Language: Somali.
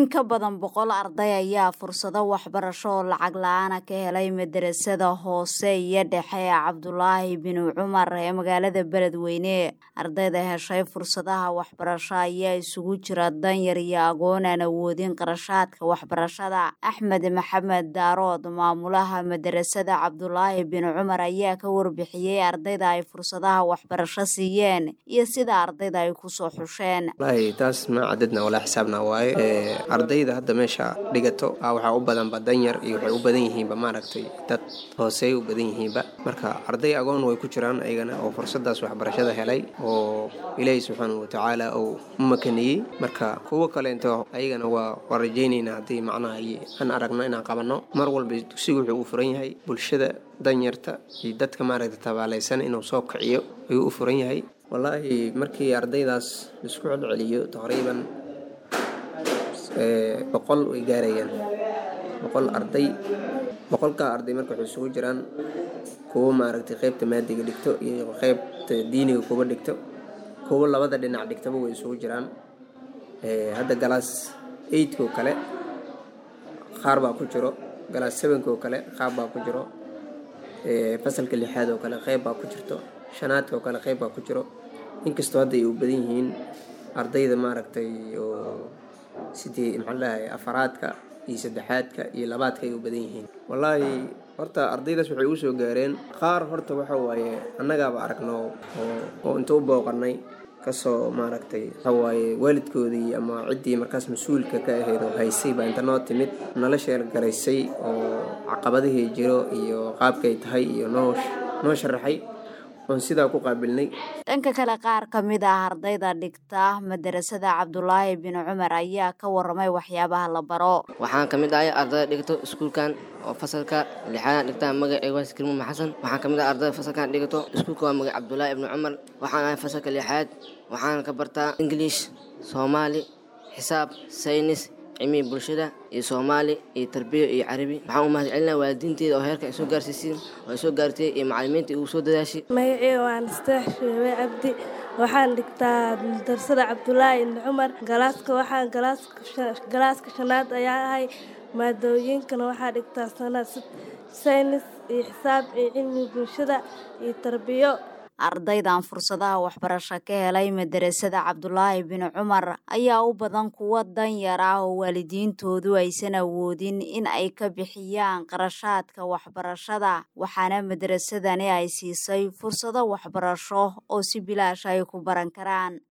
ka badan boqol arday ayaa fursado waxbarasho oo lacag la-aana ka helay madarasada hoose iyo dhexe ee cabdulaahi binu cumar ee magaalada beledweyne ardayda heshay fursadaha waxbarasho ayaa isugu jira danyar iyo agoon aan awoodin qarashaadka waxbarashada axmed maxamed daarood maamulaha madarasada cabdulaahi binu cumar ayaa ka warbixiyey ardayda ay fursadaha waxbarasho siiyeen iyo sida ardayda ay kusoo xusheen taas ma cadadna walaa xisaabna waaye ardayda hadda meesha dhigato waxaa u badanba danyar iyo waxay u badan yihiinba maaragtay dad hooseey u badan yihiinba marka arday agoon way ku jiraan ayagana oo fursadaas waxbarashada helay oo ilaahi subxaanahu watacaala uu u makaniyey marka kuwo kaleento ayagana waa waa rajaynaynaa haddii macnaha aan aragno inaan qabanno mar walba dugsigu wuxuu u furan yahay bulshada danyarta iyo dadka maaragtay tabaalaysan inuu soo kiciyo ayuu u furan yahay wallaahi markii ardaydaas laisku celceliyo taqriiban boqol way gaarayaan boqol arday boqolkaa arday marka waxay isugu jiraan kuwo maaragtay qeybta maadiga dhigto iyo qeybta diiniga kuba dhigto kuwo labada dhinac dhigtaba way isugu jiraan hadda galaas eightko kale qaar baa ku jiro galaas sevenko kale qaar baa ku jiro fasalka lixaad oo kale qeyb baa ku jirto shanaadka oo kale qeyb baa ku jiro inkastoo hadda ay u badan yihiin ardayda maaragtay oo sidii maxaalahay afaraadka iyo saddexaadka iyo labaadka ay u badan yihiin wallaahi horta ardaydaas waxay u soo gaareen qaar horta waxa waaye annagaaba aragno oo inta u booqanay kasoo maaragtay waxawaaye waalidkoodii ama ciddii markaas mas-uulka ka ahayd oo haysay baa inta noo timid nala sheelgaraysay oo caqabadihii jiro iyo qaabkay tahay iyo noo noo sharaxay dhanka kale qaar ka mid ah ardayda dhigta madarasada cabdulaahi bin cumar ayaa ka waramay waxyaabaha la baro waxaan ka mid ahay ardayda dhigto iskuulkan oo fasalka lixaadaan dhigtaa magaceega waa kirmuuma xasan waxaan ka mid ah ardayda fasalkan dhigato iskuulka waa magac cabdulaahi ibni cumar waxaan ahay fasalka lixaad waxaan ka bartaa ingiliish soomaali xisaab saynis cilmiga bulshada iyo soomaali iyo tarbiya iyo carabi waxaan u mahad celinaa waalidiinteeda oo heerka ay soo gaarsiisiin oo ay soo gaartay iyo macalimiinta igu soo dadaashay magaceyga waan isteex sheebe cabdi waxaan dhigtaa darsada cabdulaahi ibni cumar galaaska waxaan galaaska shanaad ayaa ahay maadooyinkana waxaa dhigtaa sanad saynis iyo xisaab iyo cilmiga bulshada iyo tarbiyo ardaydan fursadaha waxbarasho ka helay madarasada cabdulaahi bin cumar ayaa u badan kuwo danyar ah oo waalidiintoodu aysan awoodin in ay ka bixiyaan qarashaadka waxbarashada waxaana madarasadani ay siisay fursado waxbarasho oo si bilaash ay ku baran karaan